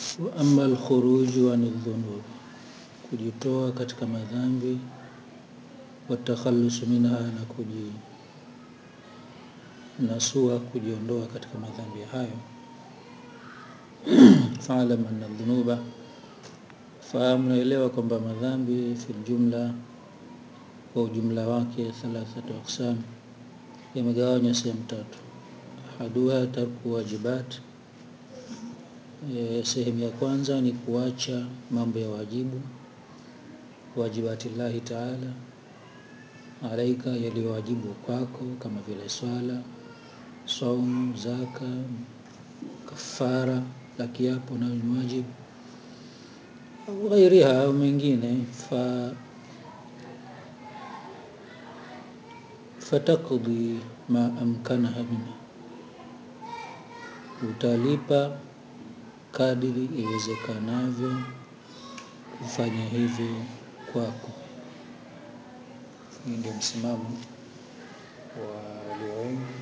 wa amma alkhuruju an dhunub, kujitoa katika madhambi, watakhalusu minha, na kujinasua, kujiondoa katika madhambi hayo. Faalam anna dhunuba, fahamu naelewa kwamba madhambi fi ljumla, kwa ujumla wake, thalathatu aqsam, yamegawanywa sehemu tatu. Ahaduha tarku wajibat E, sehemu ya kwanza ni kuacha mambo ya wajibu, wajibati llahi taala alaika, yaliyowajibu kwako kama vile swala, saumu, zaka, kafara la kiapo, nayo ni wajibu au ghairiha au mengine. fa fatakdi ma amkanaha minha, utalipa kadiri iwezekanavyo kufanya hivyo kwako. Hii ndio msimamo wa walio wengi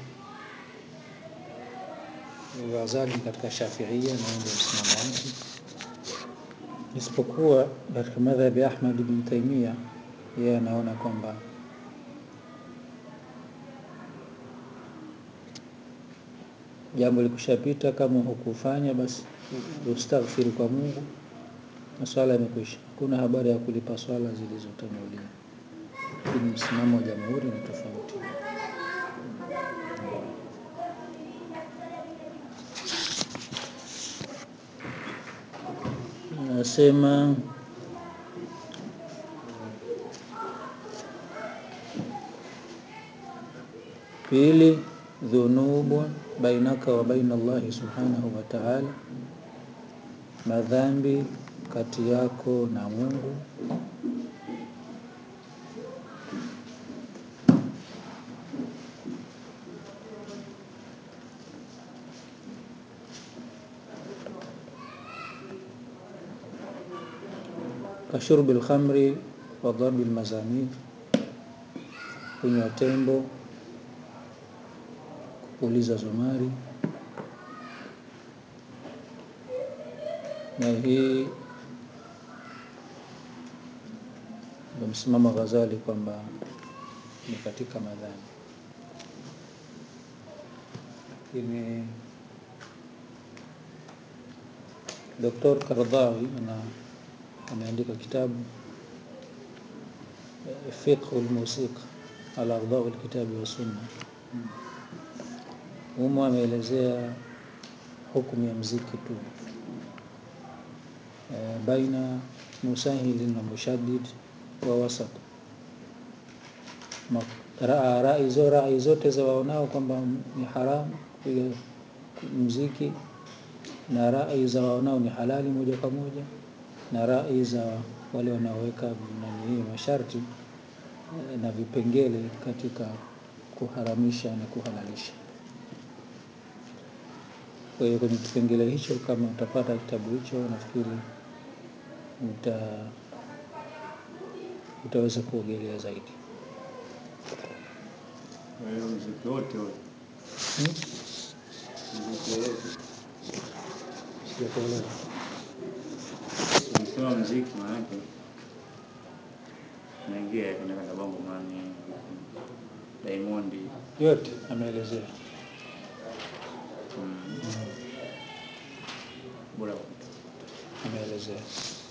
Ghazali katika Shafiia, na ndio msimamo wake, isipokuwa katika madhhabi ya Ahmad ibn Taimia, yeye anaona kwamba jambo likushapita, kama hukufanya basi ustaghfiri kwa Mungu na swala imekwisha. Hakuna habari ya kulipa swala zilizotangulia. Lakini msimamo wa jamhuri ni tofauti. Anasema pili, dhunubun bainaka wa baina Allahi subhanahu wa ta'ala, madhambi kati yako na Mungu. Kashurbi lkhamri wa dharbi lmazamir, kunywa tembo, kupuliza zumari. Na hii ndio msimamo wa Ghazali kwamba ni katika madhambi, lakini Doktor Karadhawi ameandika kitabu Fiqhu lmusiqa ala ardhaui lkitabi wa sunna. Humo ameelezea hukumu ya mziki tu, e, baina musahilin na mushaddid wa wasat. Rai zo rai zote za waonao kwamba ni haramu kupiga mziki na rai za waonao ni halali moja kwa moja na rai za wale wanaoweka nani masharti na vipengele katika kuharamisha na kuhalalisha. Kwa hiyo kwenye kipengele hicho, kama utapata kitabu hicho, nafikiri uta utaweza kuogelea zaidi. mziki wote ule Hmm? mziki wote Sijakuelewa. ukisema mziki maanake naingia kwenye kata bongo mani Diamond Yote ameelezea. mm, bora Ameelezea.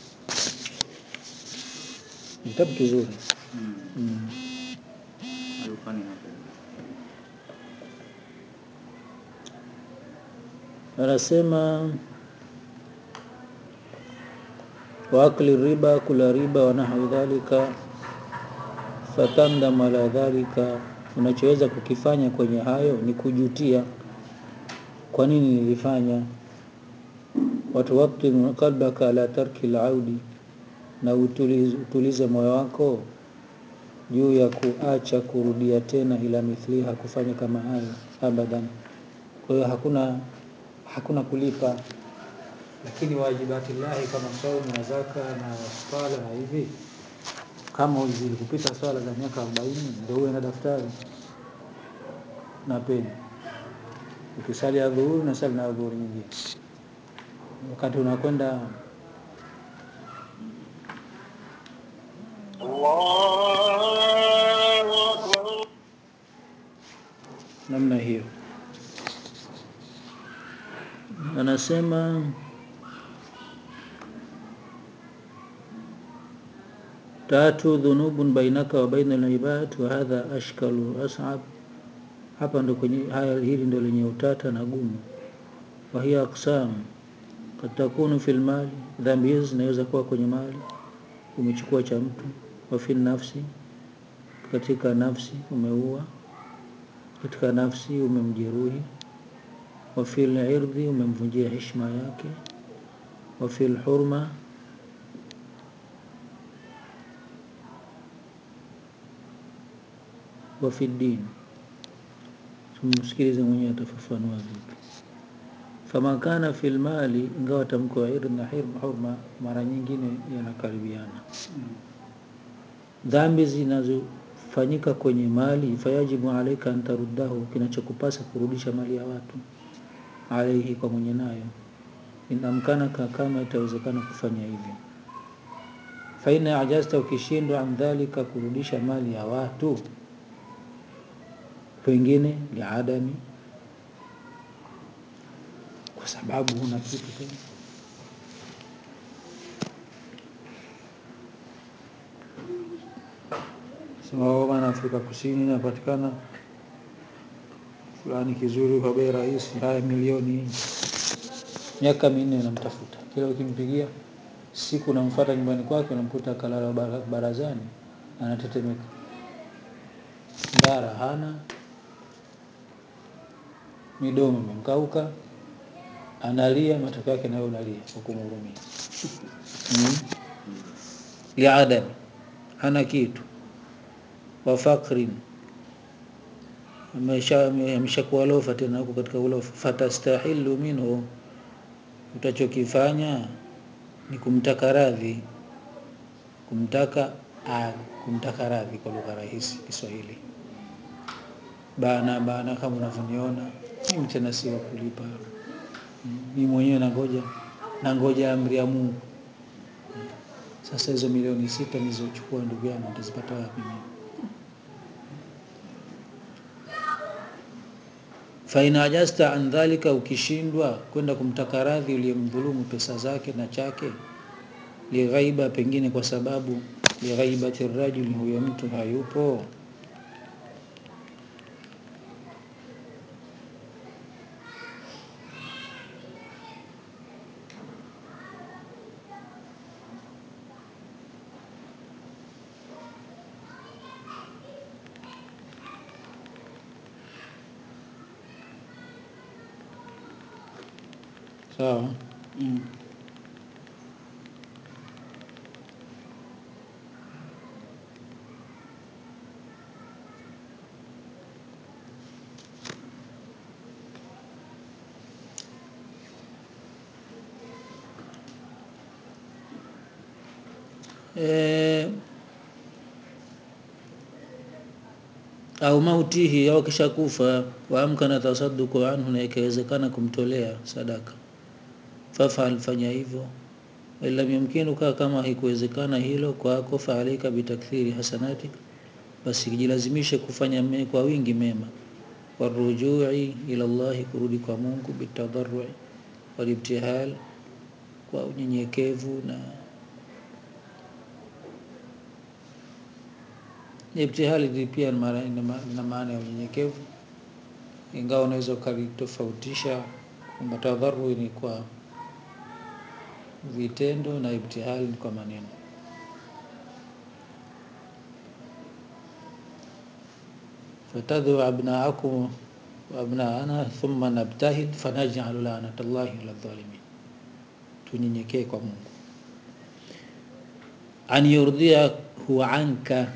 Ni Kitabu kizuri. mm, Mm. alifani hapo Anasema wa akli riba, kula riba, wa nahwi dhalika, fatandam ala dhalika, unachoweza kukifanya kwenye hayo ni kujutia, kwa nini nilifanya. Watuwatinu qalbaka ala tarki laudi, na utulize, utulize moyo wako juu ya kuacha kurudia tena ila mithliha, kufanya kama hayo abadan. Kwa hiyo hakuna hakuna kulipa, lakini wajibati llahi kama saumu na zaka na swala na hivi, kama zilikupita swala za miaka arobaini ndio uwe na daftari na peni, ukisali adhuhuri na sali na adhuhuri nyingine. wakati unakwenda الله أكبر namna hiyo anasema tatu dhunubun bainaka wa baina al-ibad wa hadha ashkalu as'ab hapa ndo kwenye haya hili ndo lenye utata na gumu wa hiya aqsam kad takunu fil mali dhambi hizi zinaweza kuwa kwenye mali umechukua cha mtu wa fil nafsi katika nafsi umeua katika nafsi umemjeruhi wa fil irdhi umemvunjia heshima yake wa fil hurma wa fi din tumsikilize mwenyewe atafafanua vipi fama kana fil mali ingawa tamko ya irdhi na hirma hurma mara nyingine yanakaribiana dhambi zinazofanyika kwenye mali fayajibu alaika an taruddahu kinachokupasa kurudisha mali ya watu alaihi kwa mwenye nayo inamkanaka kama itawezekana kufanya hivyo faina ajasta ukishindwa an dhalika kurudisha mali ya watu pengine liadami kwa sababu huna kitu tena sema "Oh, bwana Afrika Kusini inapatikana fulani kizuri kwa bei rahisi, haya milioni hii." Miaka minne namtafuta, kila ukimpigia siku namfuata nyumbani kwake, unamkuta kalala bara- barazani, anatetemeka, ndara hana, midomo imemkauka, analia, matokeo yake nawe unalia kwa kumhurumia mm. liadami hana kitu wa fakrin amesha- ameshakuwa lofa tena huko katika ulofa fatastahilu minhu utachokifanya ni kumtaka radhi kumtaka ah, kumtaka radhi kwa lugha rahisi Kiswahili bana bana kama unavyoniona mimi tena si wa kulipa mimi mwenyewe nangoja nangoja amri ya Mungu sasa hizo milioni sita nilizochukua ndugu yangu nitazipata wapi mimi faina ajasta an dhalika, ukishindwa kwenda kumtaka radhi uliyemdhulumu pesa zake na chake, lighaiba, pengine kwa sababu lighaibati rajuli, huyo mtu hayupo, sawa Mm. e, au mautihi au kisha kufa waamkana tasaduku anhu, na ikawezekana kumtolea sadaka, fafal, fanya hivyo. Walam yumkinuka, kama haikuwezekana hilo kwako, faalaika bitakthiri hasanatik, basi jilazimishe kufanya me, kwa wingi mema, warujui ila Allahi, kurudi kwa Mungu, bitadarrui walibtihal, kwa unyenyekevu na Ibtihali ni pia ni maana- ina ma- ina maana ya unyenyekevu, ingawa unaweza ukalitofautisha kwamba tadharui ni kwa vitendo na ibtihali ni kwa maneno. fatadhu abnaakum wa abnaana thumma nabtahil fanaj'alu la'natallahi ala dhalimin, tunyenyekee kwa Mungu. An yurdiyahu anka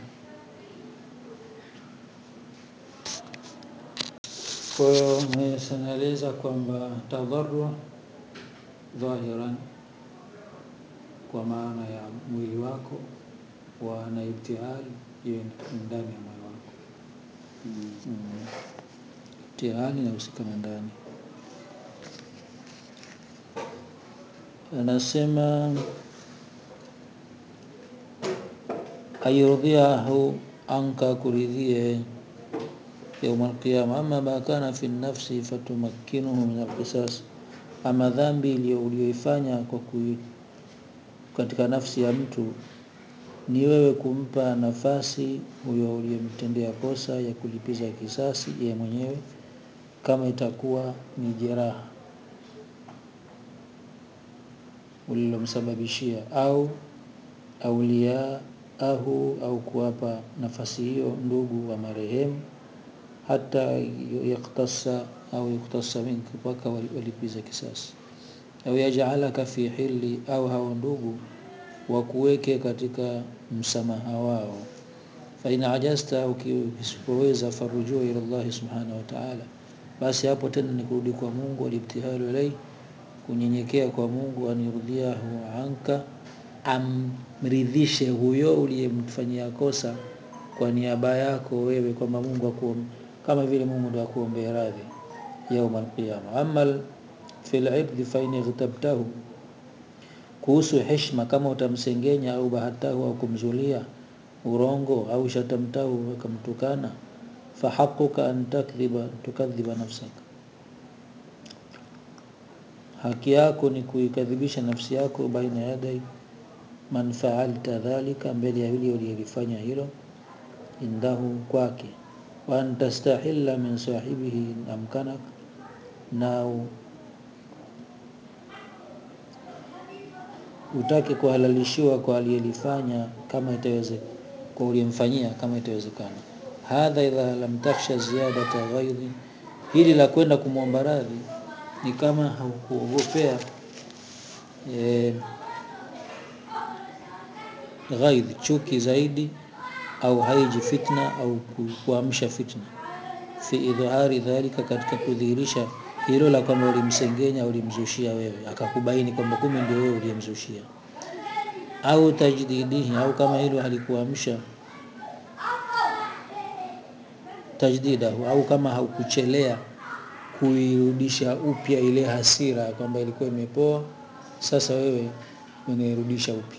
Kwa hiyo naeleza kwamba tadharu dhahiran kwa maana ya mwili wako wa na ibtihal iwe ndani ya moyo wako. Mm. Mm. Ibtihali inahusika na ndani. anasema ayurdhiahu anka kuridhie yauma alqiyama ama ma kana fi nafsi fatumakkinuhu min alqisas ama dhambi iliyo uliyoifanya kwa kui, katika nafsi ya mtu ni wewe kumpa nafasi huyo uliyemtendea kosa ya kulipiza kisasi yeye mwenyewe kama itakuwa ni jeraha ulilomsababishia au auliyaahu au kuwapa nafasi hiyo ndugu wa marehemu hata yaktasa au yuktasa minka mpaka walipiza kisasi au yajalaka fi hili au hao ndugu wakuweke katika msamaha wao fain ajasta ukisipoweza farujua ila Allah subhanahu wa ta'ala basi hapo tena ni kurudi kwa Mungu walibtihalu ilai kunyenyekea kwa Mungu anirudhiahu anka amridhishe huyo uliyemfanyia kosa kwa niaba yako wewe kwamba Mungu akuom kama vile Mungu ndo akuombea radhi yaum alqiyama amma fil ibd fa in ightabtahu kuhusu heshima kama utamsengenya au bahatahu au kumzulia urongo au shatamtahu akamtukana fahaquka an takdhiba tukadhiba nafsaka haki yako ni kuikadhibisha nafsi yako baina yadai man faalta dhalika mbele ya yule uliyelifanya hilo indahu kwake wa an tastahilla min sahibihi amkanak na utake kuhalalishiwa kwa aliyelifanya kama itawezekana kwa uliyemfanyia kama itawezekana hadha idha lam takhsha ziyadata ghaidhi hili la kwenda kumwomba radhi ni kama haukuogopea e, ghaidhi chuki zaidi au haiji fitna au kuamsha fitna fi idhari dhalika katika kudhihirisha hilo la kwamba ulimsengenya ulimzushia wewe akakubaini kwamba kumbe ndio wewe uliyemzushia au tajdidihi au kama hilo halikuamsha tajdidahu au kama haukuchelea kuirudisha upya ile hasira kwamba ilikuwa imepoa sasa wewe unairudisha upya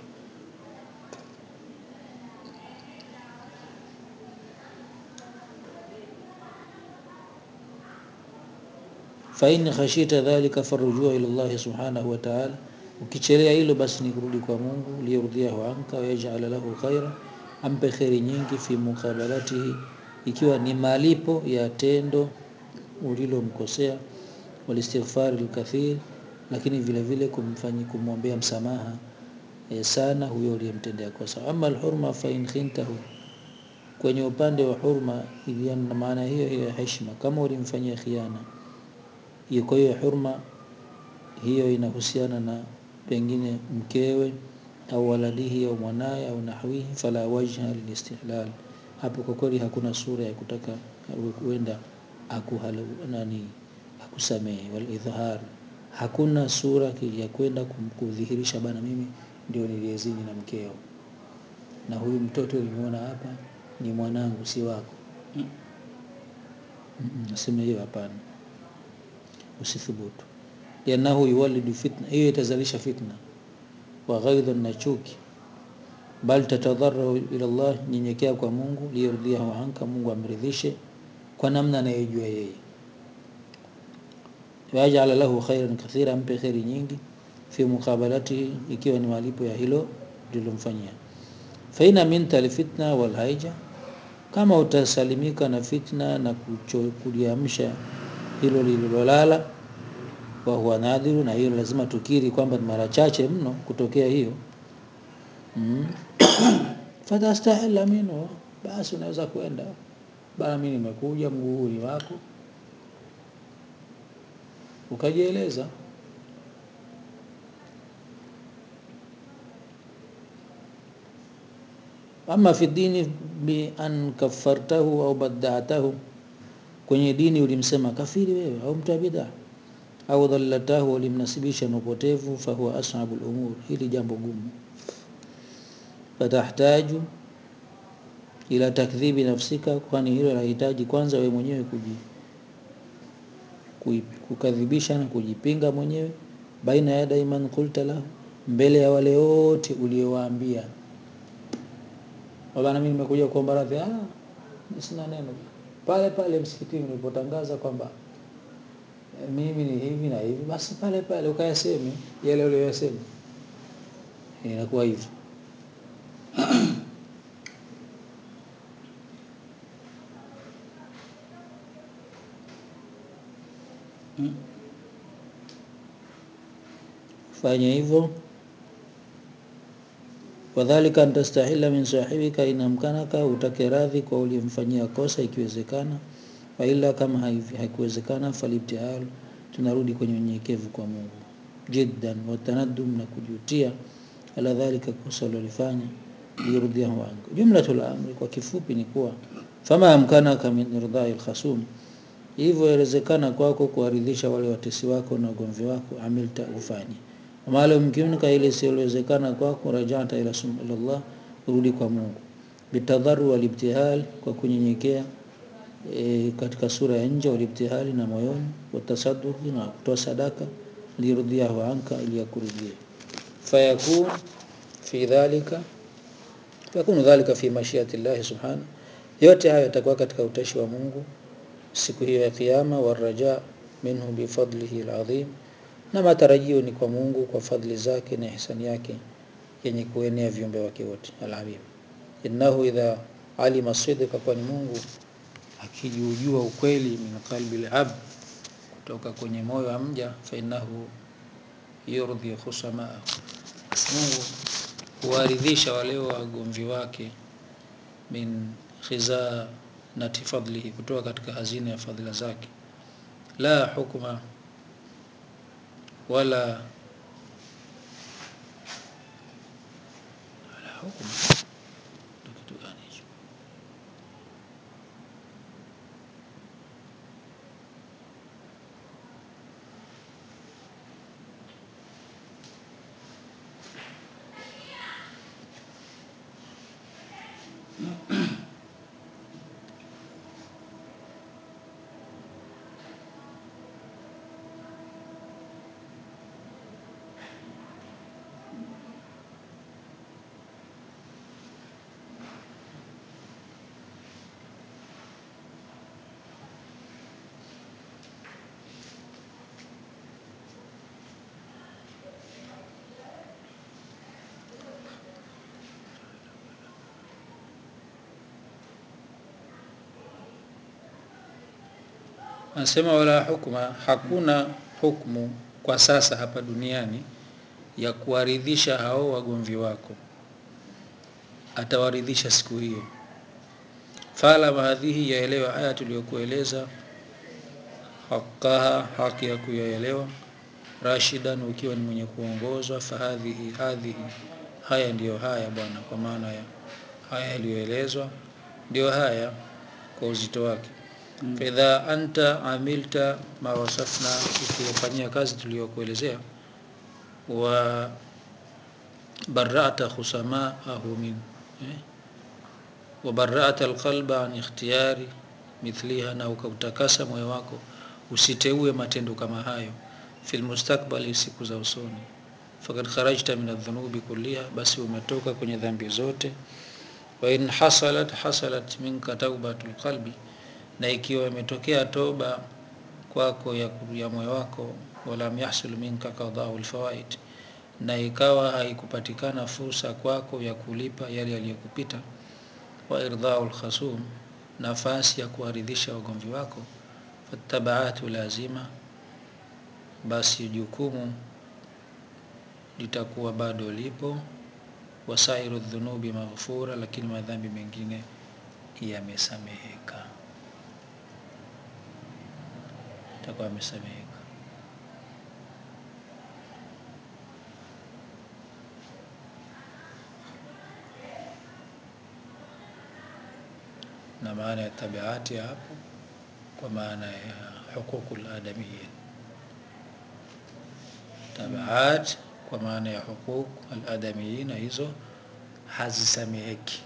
fain khashita dhalika farujua ila Allah subhanahu wa ta'ala ukichelea hilo basi ni kurudi kwa Mungu liyurdhiahu anka wa yaj'ala lahu khaira ampe khairi nyingi fi muqabalatihi ikiwa ni malipo ya tendo ulilomkosea walistighfar alkathir lakini vile vile kumfanyi kumwombea msamaha e, sana huyo uliyemtendea kosa ama alhurma fa in khintahu kwenye upande wa hurma iliana na maana hiyo hiyo ya heshima kama ulimfanyia khiana hiyo kwa hiyo hurma hiyo inahusiana na pengine mkewe au waladihi au mwanaye au nahwihi fala wajha lilistihlal hapo kwa kweli hakuna sura ya kutaka huenda akuhalu nani akusamehe wal idhhar hakuna sura ya kwenda kudhihirisha bana mimi ndio niliyezini na mkeo na huyu mtoto ulimuona hapa ni mwanangu si wako nasema hiyo hapana usithubutu yanahu yuwalidu fitna hiyo itazalisha fitna wa ghaidhan na chuki bal tatadharru ila Allah nyenyekea kwa Mungu liyurdhiahu anka Mungu amridhishe kwa namna anayojua yeye waja'ala lahu khairan kathira ampe khairi nyingi fi muqabalati ikiwa ni malipo ya hilo lilomfanyia fa ina minta alfitna wal haija kama utasalimika na fitna na kuliamsha hilo lililolala wa huwa nadhiru na hiyo lazima tukiri kwamba mara chache mno kutokea hiyo mm. fatastahila minhu basi unaweza kwenda bana mimi nimekuja mguu ni wako ukajieleza ama fi dini bi an kafartahu au badatahu kwenye dini ulimsema kafiri wewe au mtu bid'a au dhallatahu ulimnasibisha na upotevu fahuwa as'abul umur hili jambo gumu fatahtaju ila takdhibi nafsika kwani hilo linahitaji kwanza wewe mwenyewe kuji kukadhibisha na kujipinga mwenyewe baina yadai man qulta lahu mbele ya wale wote uliowaambia bwana mimi nimekuja kuomba radhi ah sina neno pale pale msikitini ulipotangaza kwamba eh, mimi ni hivi na hivi basi pale pale ukayaseme yale uliyosema inakuwa hivyo Mm. fanya hivyo wadhalika antastahila min sahibika inamkanaka utake radhi kwa uliyemfanyia kosa ikiwezekana waila kama haivi- haikuwezekana falibtihalu tunarudi kwenye unyenyekevu kwa mungu jiddan watanadum na kujutia ala dhalika kosa ulilofanya liyurdiahu anka jumlatul amri kwa kifupi ni kuwa fama amkanaka min irdai lkhasum hivyo yawezekana kwako kuwaridhisha wale watesi wako na ugomvi wako amilta ufanye wamalo mkimnika ile isiyowezekana kwako rajata ila sum- ila Allah urudi kwa Mungu bitadharu walibtihal kwa kunyenyekea e, katika sura ya nje walibtihali na moyoni watasaduqi na kutoa sadaka lirudhiahu anka ili yakurudie fayakun fi dhalika yakunu dhalika fi mashiati llahi subhanahu yote hayo yatakuwa katika utashi wa Mungu siku hiyo ya kiyama waraja minhu bifadlihi alazim na matarajio ni kwa Mungu kwa fadhili zake na ihsani yake yenye kuenea viumbe wake wote alamim innahu idha alima sidqa kwani Mungu akijujua ukweli min qalbi alabd kutoka kwenye moyo wa mja fa innahu yurdhi khusamaa Mungu huwaridhisha wale wagomvi wake min khizanati fadlihi kutoka katika hazina ya fadhila zake la hukma wala wala hukma Ndio kitu gani hicho Anasema wala hukma, hakuna hukmu kwa sasa hapa duniani ya kuwaridhisha hao wagomvi wako, atawaridhisha siku hiyo. Fala hadhihi, yaelewa haya tuliyokueleza, haqaha, haki ya kuyaelewa, rashidan, ukiwa ni mwenye kuongozwa. Fahadhihi, hadhihi, haya ndiyo haya bwana, kwa maana ya haya yaliyoelezwa ndio haya kwa uzito wake mm. Faidha anta amilta ma wasafna, ukiyafanyia kazi tuliyokuelezea, wa barata khusamaahu min eh? wa barata alqalba an ikhtiyari mithliha, na ukautakasa moyo wako usiteue matendo kama hayo fil mustakbali, siku za usoni. Fakad kharajta min adhunubi kulliha, basi umetoka kwenye dhambi zote wa in hasalat hasalat minka taubatul qalbi, na ikiwa imetokea toba kwako ya, ya moyo wako, walam yahsul minka qadau alfawaid, na ikawa haikupatikana fursa kwako ya kulipa yale yaliyokupita, wa irdhau alkhasum, nafasi ya kuwaridhisha wagomvi wako, fattabaatu lazima, basi jukumu litakuwa bado lipo wasairu dhunubi maghfura, lakini madhambi mengine yamesameheka, takuwa yamesameheka. Na maana ya tabiati hapo kwa maana ya huququl adamiyya, tabiat kwa maana ya huquq aladamiyina, hizo hazisameheki.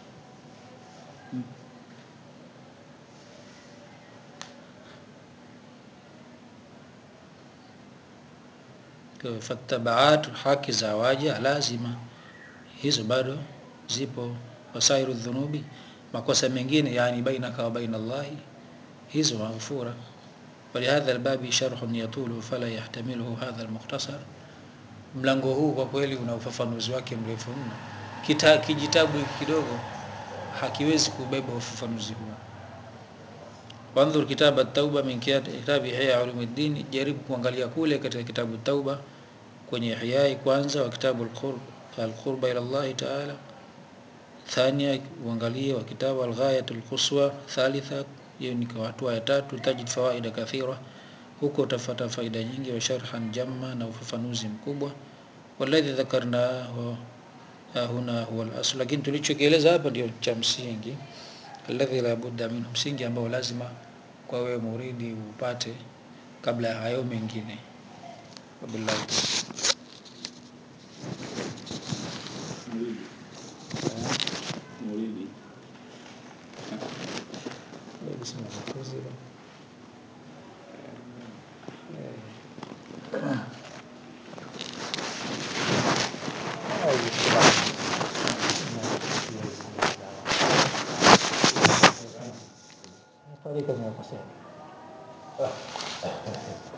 fatabaat haki za waja lazima hizo bado zipo wasairu dhunubi makosa mengine yani bainaka wa baina Allahi hizo maghfura ولهذا الباب شرح يطول فلا يحتمله هذا المختصر mlango huu kwa kweli una ufafanuzi wake mrefu mno kita kijitabu hiki kidogo hakiwezi kubeba ufafanuzi huu wanzur kitab at-tauba min kitab ihya ulumuddin jaribu kuangalia kule katika kitabu tauba kwenye ihya kwanza wa kitabu al-qurb al-qurba ila Allah ta'ala thania uangalie wa kitabu al-ghayat al-quswa thalitha hiyo ni kwa hatua ya tatu tajid fawaida kathira huko utafata faida nyingi wa sharhan jamma na ufafanuzi mkubwa walladhi dhakarnahu huna huwa al-asl lakini tulichokieleza hapa ndio cha msingi alladhi la budda minhu msingi ambao lazima kwa wewe muridi upate kabla ya hayo mengine wabillahi Maulidi. Bismillah. طريقة من القصيدة